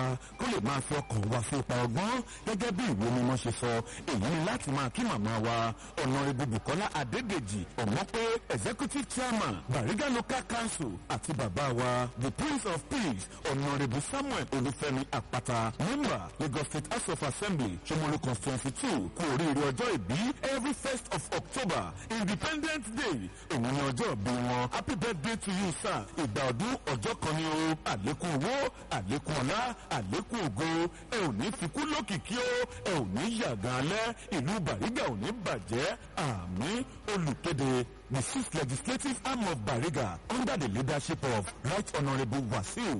kó lè máa fi ọkàn wa sí ipa ọgbọ́n gẹ́gẹ́ bí ìwé mímọ́ ṣe sọ èyí ni láti máa kí màmá wa ọ̀nàrẹ́bù bukola adédèjì ọ̀mọ́pé executive chairman bariga local council àti bàbá wa the prince of peace ọ̀nàrẹ́bù samuel olúfẹ́mi àpáta member lagos state house of assembly ṣomolu constituency two kú oríire ọjọ́ ìbí every first of october independence day òun ni ọjọ́ ìbí wọn happy birthday to you sir ìgbà ọdún ọjọ́ kan ni o àlékún owó àlékún ọlá àlékún ògo ẹ ò ní fikú lókìkí o ẹ ò ní yàgàn alẹ́ ìlú bàrígà ò ní bàjẹ́ àmì olùkéde the sixth legislative arm of bariga under the leadership of right honourable wasiu